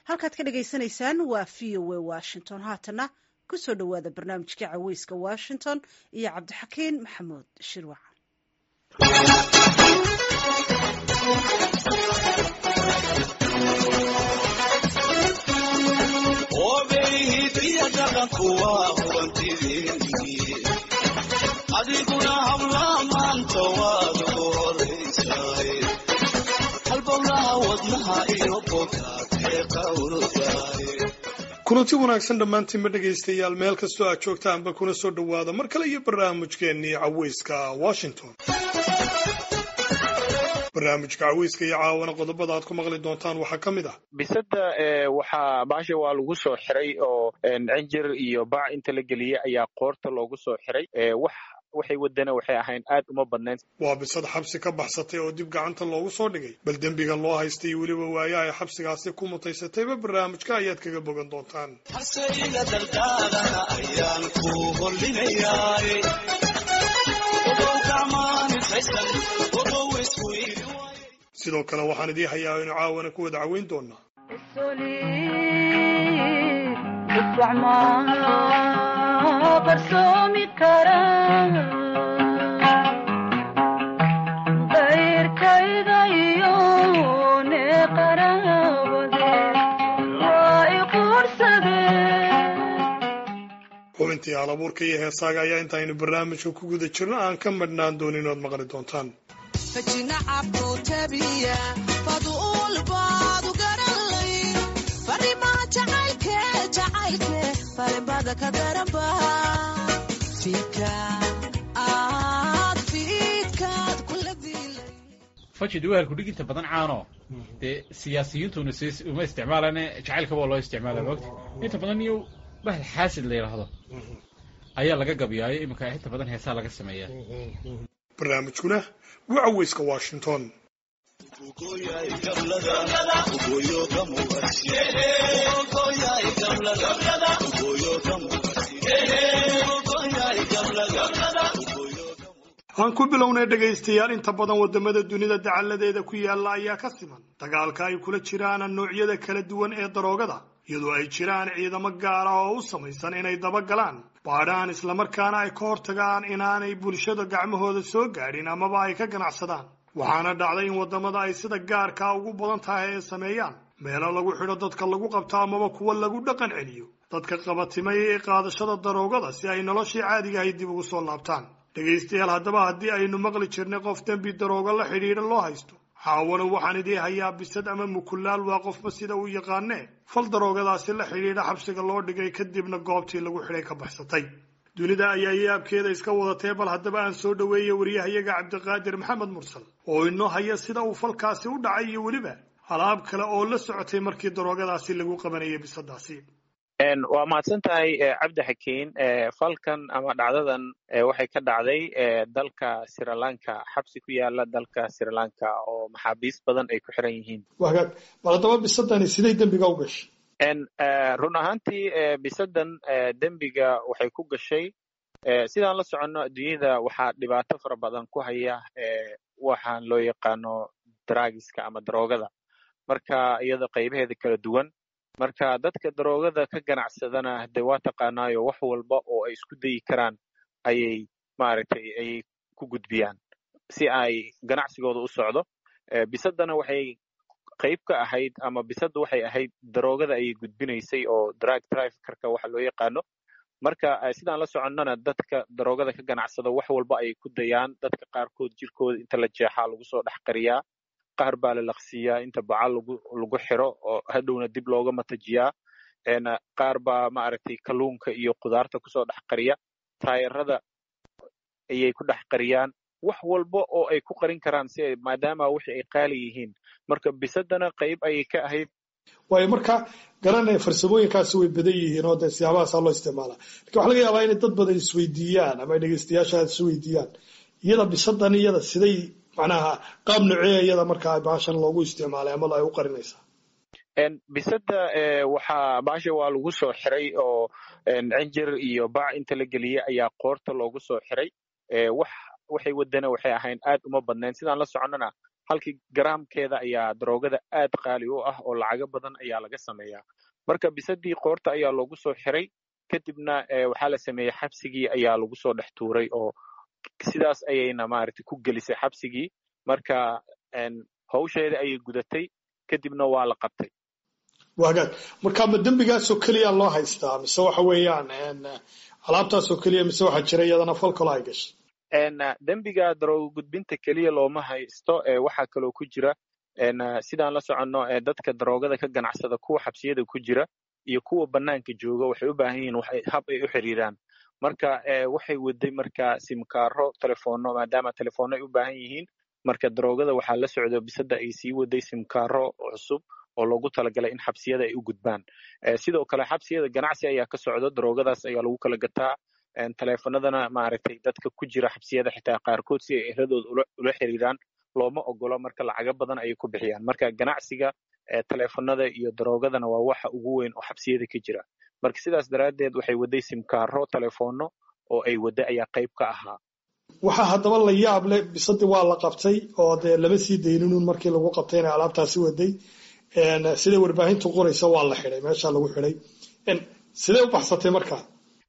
halkaad ka dhagaysanaysaan waa v o a washington haatana kusoo dhowaada barnaamijka caweyska washington iyo cabdixakiin maxamuud shirwac adiguna habla maanta waad ugu horaysaay halbowlaha wadnaha iyo bogaadee qawrdaay kulanti wanaagsan dhammaantiinba dhegaystayaal meel kastoo aad joogtaanba kuna soo dhowaada mar kale iyo barnaamijkeennii caweyska washington barnaamijka caweyska iyo caawana qodobada aad ku maqli doontaan waxaa ka mid ah bisada waxaa baasha waa lagu soo xiray oo cinjir iyo bac inta la geliyey ayaa qoorta loogu soo xiray wax waxay wadana waxay ahayn aad uma badnayn waa bisad xabsi ka baxsatay oo dib gacanta loogu soo dhigay bal dembiga loo haystay iyo weliba waaye ay xabsigaasi ku mutaysatayba barnaamijka ayaad kaga bogan doontaan haseyga daldaadana ayaan ku hollinayaay ogow gacmaanifaysan ogow isweydi sidoo kale waxaan idii hayaa inu caawana ku wada caweyn doonaa qarsoomi kara qayrkayda iyo ne qaraabade waa i quursadeen xubintii halabuurka iyo heesaaga ayaa intaaynu barnaamijka ku guda jirno aan ka madhnaan doonin ood maqli doontaan fajid waa halkudhig inta badan caano dee siyaasiyiintuna s uma isticmaalane jacaylkaba waa loo isticmaala mogta inta badan iyo bahal xaasid la yidhaahdo ayaa laga gabyaayo iminka inta badan heesaa laga sameeyaa barnaamijkuna waa caweyska washington aan ku bilownay dhegaystayaal inta badan waddamada dunida dacalladeeda ku yaalla ayaa ka siman dagaalka ay kula jiraan noocyada kala duwan ee daroogada iyadoo ay jiraan ciidamo gaar ah oo u samaysan inay dabagalaan baadhaan islamarkaana ay ka hortagaan inaanay bulshada gacmahooda soo gaadhin amaba ay ka ganacsadaan waxaana dhacday in waddamada ay sida gaarkaa ugu badan tahay ay sameeyaan meelo lagu xidho dadka lagu qabto amaba kuwa lagu dhaqan celiyo dadka qabatimay ee qaadashada daroogada si ay noloshii caadigahay dib ugu soo laabtaan dhegaystayaal haddaba haddii aynu maqli jirnay qof dembi daroogo la xidhiidha loo haysto caawana waxaan idii hayaa bisad ama mukulaal waa qofba sida uu yaqaanee fal daroogadaasi la xidhiidha xabsiga loo dhigay kadibna goobtii lagu xidhay ka baxsatay dunida ayaa yaabkeeda iska wadatee bal haddaba aan soo dhoweeya wariyahayaga cabdiqaadir maxamed mursal oo inoo haya sida uu falkaasi u dhacay iyo weliba alaab kale oo la socotay markii daroogadaasi lagu qabanayay bisadaasi waa mahadsan tahay cabdi xakiin falkan ama dhacdadan waxay ka dhacday dalka srilanka xabsi ku yaala dalka srilanka oo maxaabiis badan ay ku xiran yihiin wagaag bal haddaba bisadani siday dembiga u gashay run ahaantii bisadan dembiga waxay ku gashay sidaan la soconno adduunyada waxaa dhibaato fara badan ku haya waxaan loo yaqaano dragiska ama daroogada marka iyada qaybaheeda kala duwan marka dadka daroogada ka ganacsadana de waa taqaanaayo wax walba oo ay isku dayi karaan ayay maaragtay ayay ku gudbiyaan si ay ganacsigooda u socdo bisadana waxay qayb ka ahayd ama bisadda waxay ahayd daroogada ayay gudbinaysay oo drug traffickerka waxa loo yaqaano marka sidaan la soconnona dadka daroogada ka ganacsada wax walba ayay ku dayaan dadka qaarkood jirkooda inta la jeexaa lagu soo dhex qariyaa qaar baa la laqsiyaa inta baca lagu lagu xiro oo hadhowna dib looga matajiyaa qaar baa maaragtay kalluunka iyo khudaarta kusoo dhex qariya taayarada ayay ku dhex qariyaan wax walba oo ay ku qarin karaan si ay maadaama wixii ay qaali yihiin marka bisadana qayb ayay ka ahayd waayo marka garanaya farsamooyinkaasi way badan yihiin oo dee siyaabahaasa loo isticmaalaa lakin waxa laga yaabaa inay dad badan isweydiiyaan ama dhegeystayaasha isweydiiyaan iyada bisadan iyada siday macnaha qaab noceeya iyada markaa baashan loogu isticmaalay ama ay u qarinaysaa bisada waxaa baasha waa lagu soo xiray oo cinjir iyo bac inta la geliyey ayaa qoorta loogu soo xiray wax waxay wadana waxay ahayn aad uma badnayn sidaan la soconnona halkii garaamkeeda ayaa daroogada aad qaali u ah oo lacago badan ayaa laga sameeyaa marka bisadii qoorta ayaa loogu soo xiray kadibna waxaa la sameeyey xabsigii ayaa lagu soo dhex tuuray oo sidaas ayayna maaragtay ku gelisay xabsigii marka hawsheeda ayay gudatay kadibna waa la qabtay wagaag marka ma dembigaasoo keliya loo haystaa mise waxa weeyaan alaabtaasoo keliya mise waxaa jira iyadana fal kalo ay gashay dembiga daroogo gudbinta keliya looma haysto waxaa kaloo ku jira sidaan la soconno dadka daroogada ka ganacsada kuwa xabsiyada ku jira iyo kuwa banaanka jooga waxay u baahan yihiin hab ay u xiriiraan marka waxay waday marka simkaaro telefono maadaama telefono ay u baahan yihiin marka daroogada waxaa la socdo bisada ay sii waday simkaaro cusub oo loogu talagalay in xabsiyada ay u gudbaan sidoo kale xabsiyada ganacsi ayaa ka socdo daroogadaas ayaa lagu kala gataa teleefanadana maaragtay dadka ku jira xabsiyada xitaa qaarkood si ay ehradooda ula xiriiraan looma ogolo marka lacago badan ayay ku bixiyaan marka ganacsiga teleefanada iyo daroogadana waa waxa ugu weyn oo xabsiyada ka jira marka sidaas daraaddeed waxay waday simkaaro telefono oo ay wadda ayaa qayb ka ahaa waxaa haddaba la yaab leh bisadii waa la qabtay oo dee lama sii dayninun markii lagu qabtay inay alaabtaasi waday siday warbaahintu qoraysa waa la xiday meesha lagu xiday sidee u baxsatay markaa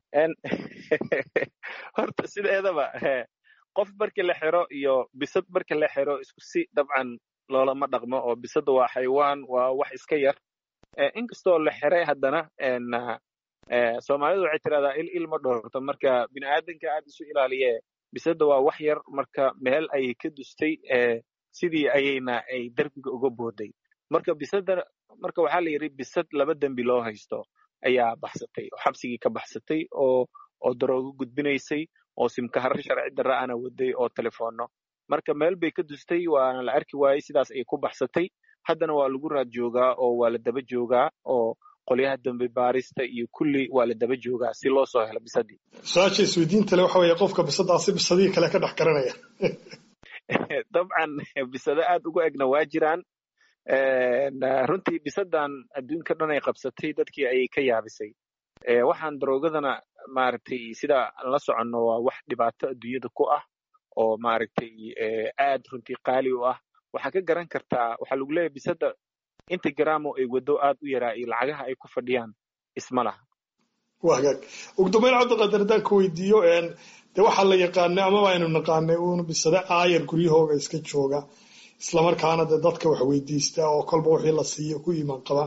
horta sideedaba qof markii la xiro iyo bisad markii la xiro isku si dabcan loolama dhaqmo oo bisada waa xaywaan waa wax iska yar inkastoo la xiray haddana soomaalidu waxay tirahdaa il il ma dhoorto marka bini aadanka aad isu ilaaliye bisada waa wax yar marka meel ayay ka dustay sidii ayayna ay derbiga uga booday marka bisada marka waxaa la yidhi bisad laba dembi loo haysto ayaa baxsatay oo xabsigii ka baxsatay oo oo daroogo gudbinaysay oo simkaharo sharci darra ana waday oo telefono marka meel bay ka dustay waana la arki waayey sidaas ay ku baxsatay haddana waa lagu raad joogaa oo waa la daba joogaa oo qolyaha dambe baarista iyo kulli waa la daba joogaa si loo soo helo bisadii su-aasha isweydiinta le waxa weeye qofka bisadaasi bisadihii kale ka dhex garanaya dabcan bisado aad ugu egna waa jiraan runtii bisadan adduunka dhan ay qabsatay dadkii ayay ka yaabisay waxaan daroogadana maaragtay sida la soconno waa wax dhibaato adduunyada ku ah oo maaragtay aad runtii qaali u ah waxaa ka garan kartaa waxaa lagu leeyahay bisada inta garaamo ay wado aad u yaraa iyo lacagaha ay ku fadhiyaan isma laha waa hagaag ugu dambeyn cabdiqaadir haddaan ka weydiiyo de waxaa la yaqaanay amaba aynu naqaanay uun bisade aayar guryahooga iska jooga islamarkaana de dadka wax weydiista oo kolba wixii la siiyo ku iimaan qaba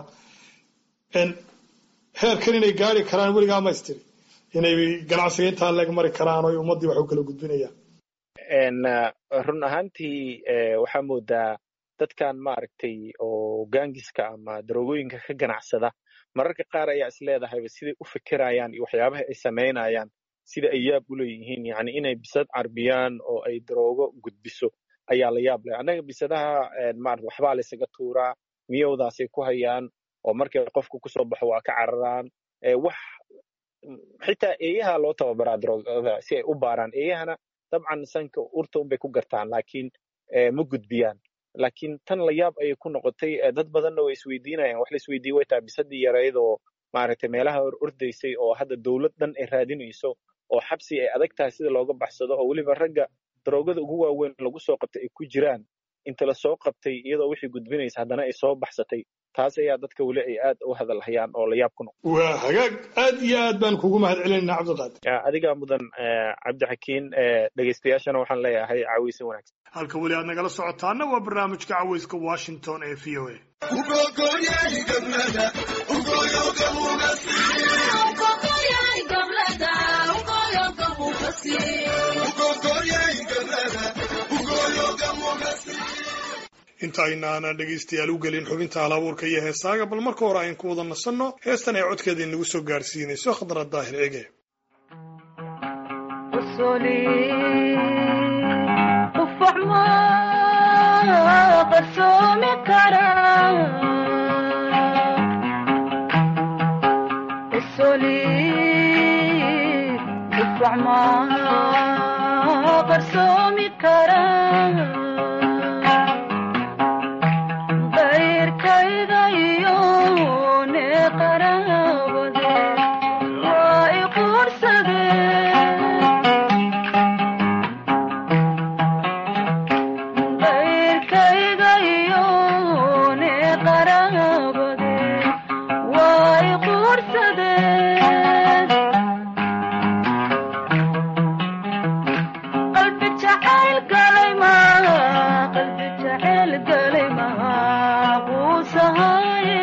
heerkan inay gaari karaan weligaa maystiri inay ganacsiga intaa leeg mari karaan oo ummaddii wax u kala gudbinayaan run ahaantii waxaa moodaa dadkan maaragtay oo gaangiska ama daroogooyinka ka ganacsada mararka qaar ayaa is leedahayba siday u fikirayaan iyo waxyaabaha ay samaynayaan sida ay yaab u leeyihiin yani inay bisad carbiyaan oo ay daroogo gudbiso ayaa la yaab leh annaga bisadaha maarata waxbaa laysaga tuuraa miyowdaasay ku hayaan oo markay qofku kusoo baxo waa ka cararaan wax xitaa eeyaha loo tababaraa daroogada si ay u baaraan eeyahana dabcan sanka urta unbay ku gartaan laakiin ma gudbiyaan laakiin tan la yaab ayay ku noqotay dad badanna way isweydiinayaan wax la isweydiiye way tahay bisadii yarayd oo maaragtay meelaha hor ordaysay oo hadda dowlad dhan ay raadinayso oo xabsi ay adag tahay sida looga baxsado oo weliba ragga daroogada ugu waaweyn lagu soo qabtay ay ku jiraan inta la soo qabtay iyadoo wixii gudbinaysa haddana ay soo baxsatay taas ayaa dadka weli ay aad u hadalhayaan oo la yaab ku noqo waa hagaag aad iyo aad baan kugu mahad celinaynaa cabdiqaadir adigaa mudan cabdixakiin dhegeystayaashana waxaan leeyahay caawiysan wanaagsan halka weli aad nagala socotaana waa barnaamijka caweyska washington ee v o a inta aynaana dhegaystayaal u gelin xubinta halabuurka iyo heesaaga bal marka hore ayn ku wada nasanno heestan ay codkeeda inagu soo gaarsiinayso khadra daahir ege Hey quursadeen qalbi jacayl galay maa qalbi jacayl galay maa quusahaye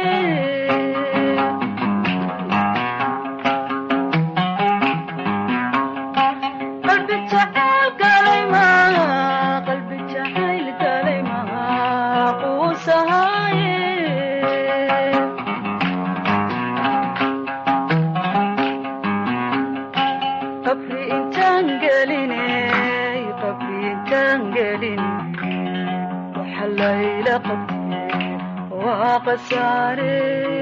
qalbi jacayl galay maa qalbi jacayl galay maa quusahaye qabri intaan gelinay qabri intaan gelin waxa layla qabtay waa qasaare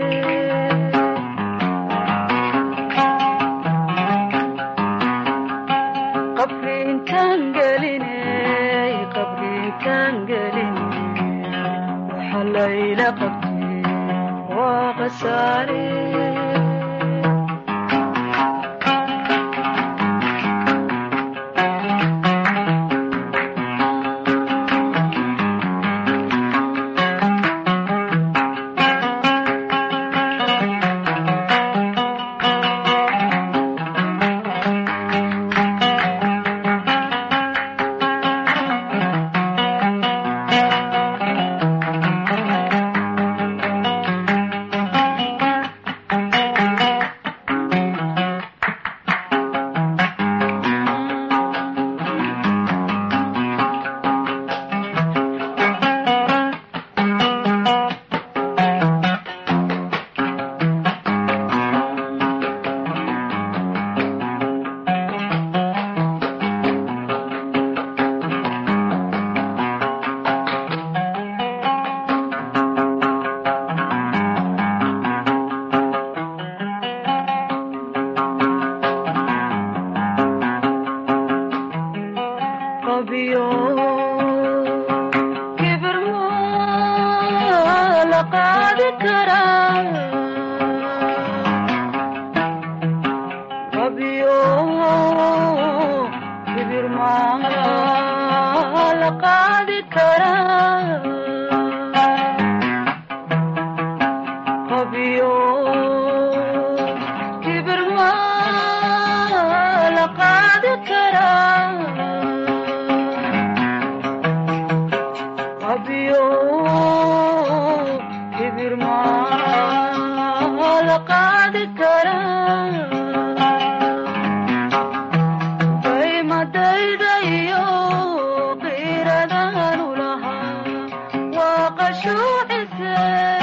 qabri intaan gelinay qabri intaan gelin waxa layla qabtay waa qasaare qabiyo kibir maa la qaadi karaa qabiyo kibir maa la qaadi karaa qabiyo kibir maa la qaadi karaa qabiyo kibir maa la qaadi karaa daymadayda iyo qiiradanu lahaa waa qashuucise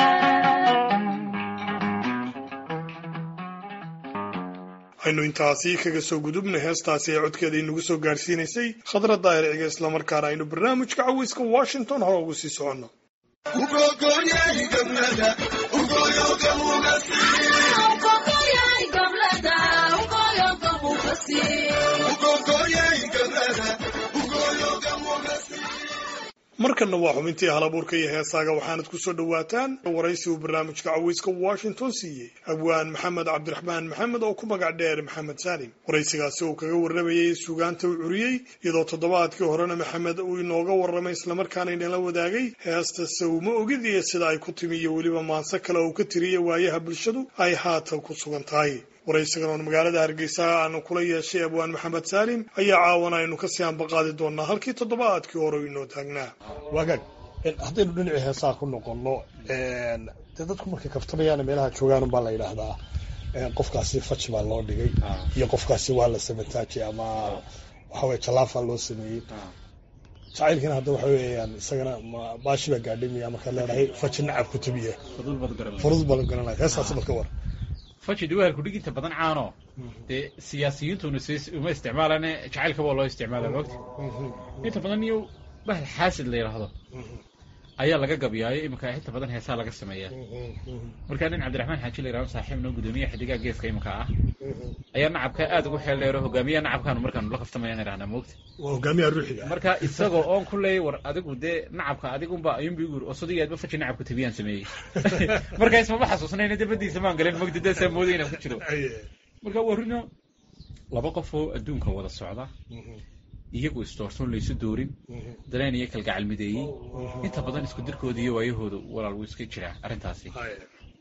aynu intaasi kaga soo gudubna heestaasi ee codkeeda inagu soo gaarsiinaysay khadra daahirciga islamarkaana aynu barnaamijka caweyska washington hore ugu sii soconno markanna waa xubintii halabuurka iyo heesaaga waxaanad ku soo dhowaataan waraysi uu barnaamijka caweyska washington siiyey abwaan maxamed cabdiraxmaan maxamed oo ku magac dheer maxamed saalim waraysigaasi uu kaga warramayay suugaanta uu curiyey iyadoo toddobaadkii horena maxamed uu inooga warramay islamarkaana inala wadaagay heesta sawma ogid iyo sida ay ku timi iyo weliba maanse kale uu ka tiriyey waayaha bulshadu ay haatan ku sugan tahay waraysigan oon magaalada hargeysa aanu kula yeeshay abwaan maxamed saalim ayaa caawana aynu kasii ambaqaadi doonaa halkii toddobaadkii hore inoo taagnaa waagaag haddaynu dhinacii heesaa ku noqono dee dadku markay kaftamayaan meelaha joogaan baa la yidhaahdaa qofkaasi faj baa loo dhigay iyo qofkaasi waa la samataajay ama waxaweye jalaafa loo sameeyey jacaylkiina hadda waxa weeyaan isagana ma- baashi baa gaadhimaya markaad leedahay faji nacab ku tabiya fudul baad garan furud baa la garanaya heestaasi marka war faji weelku dhiginta badan caano dee siyaasiyiintuna s uma isticmaalane jacaylkaba loo isticmaala mogta inta badan iyo bahal xaasid la yidhaahdo ayaa laga gabyaayo iminka inta badan heesaa laga sameeyaa markaa nin cabdiraxmaan xaaji la yidhahdo saaxiib noo gudoomiyaha xidigaha geeska iminka ah ayaa nacabka aad ugu xeel dheero hogaamiyaha nacabkaanu markaanu la kaftamayaan idhahnaa mogta waa hogaamiyaha ruuxiga marka isagoo oon ku leeyay war adigu dee nacabka adigunba ayuunba igu yiri oo sodigaadba faji nacabka tabiyaan sameeyey marka ismama xasuusnayna dabadiisa maan galin mogta daasaa mooday inaan ku jiro marka waa rino laba qof oo adduunka wada socda iyagu isdoortoon laysu doorin dareen iyo kalgacal mideeyey inta badan isku dirkooda iyo waayahooda walaal wuu iska jiraa arrintaasi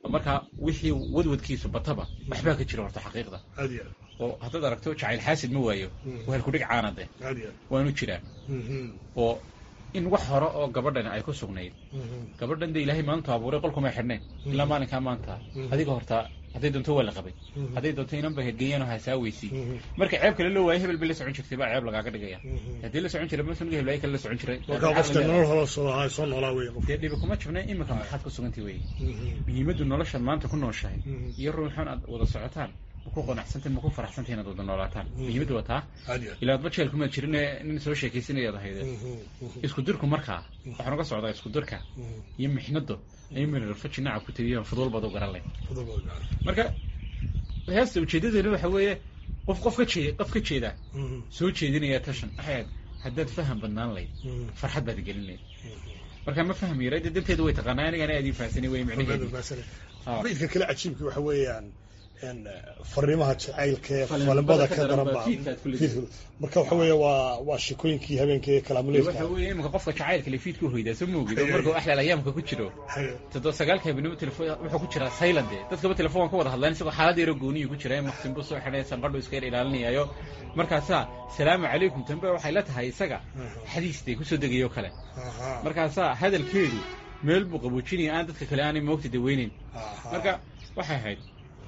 marka wixii wadwadkiisu bataba waxbaa ka jira horta xaqiiqda aad iyo oo haddaad aragto jacayl xaasid ma waayo Mm. waa halkudhig caanade aad iyo waanu jiraa Mhm. oo in wax hore oo gabadhan ay ku sugnayd Mhm. gabadhan de ilaahay maanta abuuray qolkumay xidhnayn ilaa maalinkaa maanta Mhm. adiga horta hadday doonto waa la qabay Mhm. hadday doonto inanba hergeeyaan oo hasaaweysii Mhm. marka ceeb kale loo waayo hebel bay la socon jirtay baa ceeb lagaaga dhigaya Mhm. haddii la socon jiray masuniga heblaay kale la socon jiray marka qofka nolol hore soo ahaa soo noolaa wey qof dee dhibi kuma jibna imika maxaad ku sugantay weye Mhm. muhiimaddu noloshaad maanta ku nooshahay Mhm. iyo ruuxan aad wada socotaan ma ku qanacsantahin ma ku faraxsantahin inaad wada noolaataan Mhm. muhiimaddu waa taa aad iyo ilaa adba jeel kumaad jirin nin soo sheekaysanayaad ahayde Mhm. Mhm. isku dirku markaa waxaan uga socdaa isku dirka Mhm. iyo mixnado ayuu mirarfaji nacab ku tegiyaan fudul baad u garan leh Fadal baa gaar. marka heesta ujeedadeena waxa weeye qof qof ka jeeda qof ka jeeda Mhm. soo jeedinaya tashan axaad haddaad faham badnaan layd Mhm. farxad baad gelin layd marka ma fahmi yaray dee danteedu way taqaanaa anigana aad ii fahansanay wey Fadal micnaheedu baa sare. Ah. Baydka kale cajiibka waxa weeyaan in fariimaha jacaylka ee Falimbada falimbada ka ka daran daran baa baa fiidka aad ku leedahay. fiidka. marka waxa weeye waa waa shikooyinkii habeenkii waxa kalaamuleedka weeye imika qofka jacaylka le fiidku hoydaa soo moogid oo Haye. markuu axlaal ayaamka ku jiro Haye. toddoba sagaalka habeenimo telefon wuxuu ku jiraa silent de dadkaba telefoon ka wada hadlaan isagoo xaalad yaro gooniyu ku jira maqsin buu soo xidhay sanqadhu iska yar ilaalinayayo markaasaa salaamu calaykum tambe waxay la tahay isaga xadiis dee kusoo degayo kale Aha. markaasaa hadalkeedu meel buu qaboojinaya aan dadka kale aanay moogta daweynayn Aha. marka waxay ahayd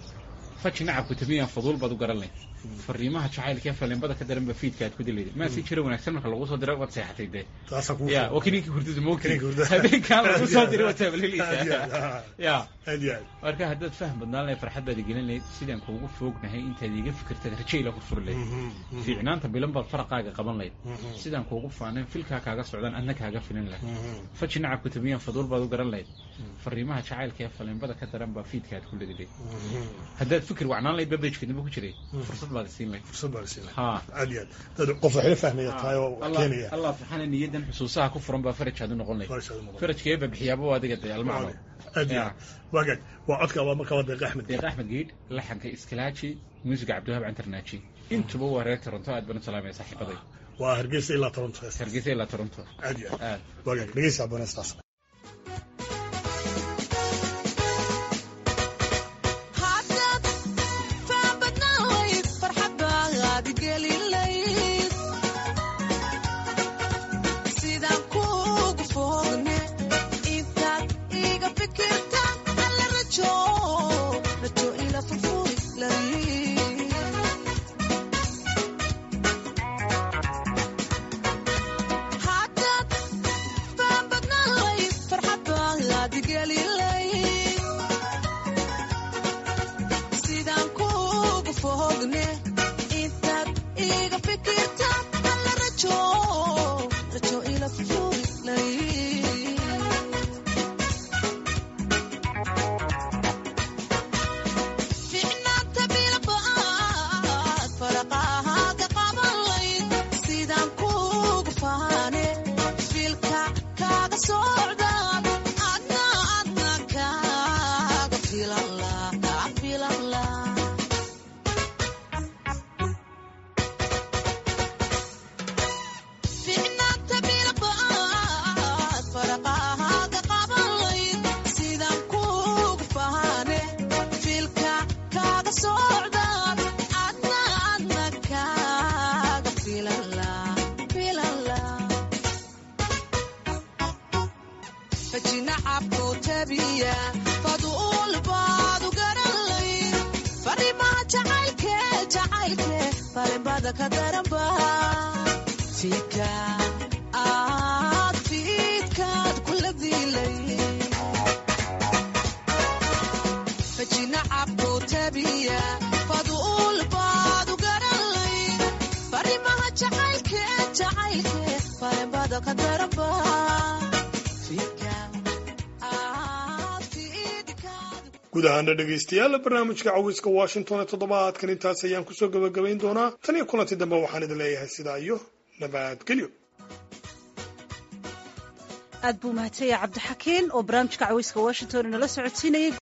faji nacabku tamiyaan faduul baad u garan leh fariimaha jacaylka ee falimbada ka daran ba fiidka aad ku dilayda maa si jira wanaagsan marka lagu soo dira waad seexatay dee Taasaa kugu ya filan. waa kininkii hurdada moogti Kininkii hurdada. habeenkaan lagu soo diray waad Aad iyo aad. taabaleleysaa Ah. ya Aad iyo aad. marka haddaad faham badnaan lahayd farxad baad igelin lahayd sidaan kuugu foognahay intaad iga fikirtad rajayla ku furi lahayd Mhm. Mhm. fiicnaanta bilan baad faraqaaga qaban lahayd Mhm. sidaan kuugu faanayn filkaa kaaga socdaan adna kaaga filin lahayd Mhm. faji nacabku tabiyaan faduul baad u garan lahayd fariimaha jacaylka ee falimbada ka daran baa fiidka aad ku leedahay Mhm. haddaad fikir wacnaan lahayd babajkeednaba ku jiray fursad baad isiin lahayd Fursad baa la siinaya. ha Aad iyo aad. Dad qof waxay la fahmaya tahay oo Allah- keenaya. allah subxaana niyadan xusuusaha ku furan baa faraj aad u noqon lahayd Faraj aad u noqon. farajka eeba bixiyaaba waa adiga dee almacno Aad iyo Ya. aad. Waa gaag. Waa codka waa markaa waa Deeq Axmed. deeq axmed geedh laxanka iskalaaji muusiga cabdiwahaab cantarnaaji intuba waa reer toronto aad baan u salaamaya saaxiibaday Waa Hargeysa ilaa Toronto. hargeysa ilaa toronto Aad iyo aad. aad Waa gaag. Dhegeysa abonestaas. haddaad faan badnaan layd farxad baad gelin layd sidaan kuugu foogne intaad iga fikirta alla rajo rajo ila furfuri layd haddaad faan badnaan layd farxad baad gelin layd sidaan kuugu fogne intaad iga fikirta alla rajo rajo ila furlay ficnaanta bilba'aad faraqahaaga qaban layd sidaan kuugu faane filka kaaga socdaan adna adna kaaga filan laa kaa filan laa ficnaanta bilba'aad faraqahaaga qaban layd sidaan kuugu faane filka kaaga socdaan adna adna kaaga filan laa filan laa fajinacabku tabiya faduul baad u garan layd fariimaha jacaylke jacaylke farimbada ka daranba fiidka aad fiidkaad kula diilay fajinacabku tabiya faduul baad u garan layd fariimaha jacaylke jacaylke farimbada ka daranba fiidka aad fiidkaad guud ahaana dhegaystayaal barnaamijka cawiska washington ee toddobaadkan intaas ayaan kusoo gabagabayn doonaa tan iyo kulanti dambe waxaan idin leeyahay sidaa iyo nabadgelyo aad buu mahadsan yahay cabdixakiin oo barnaamijka caweyska washington inala socodsiinayay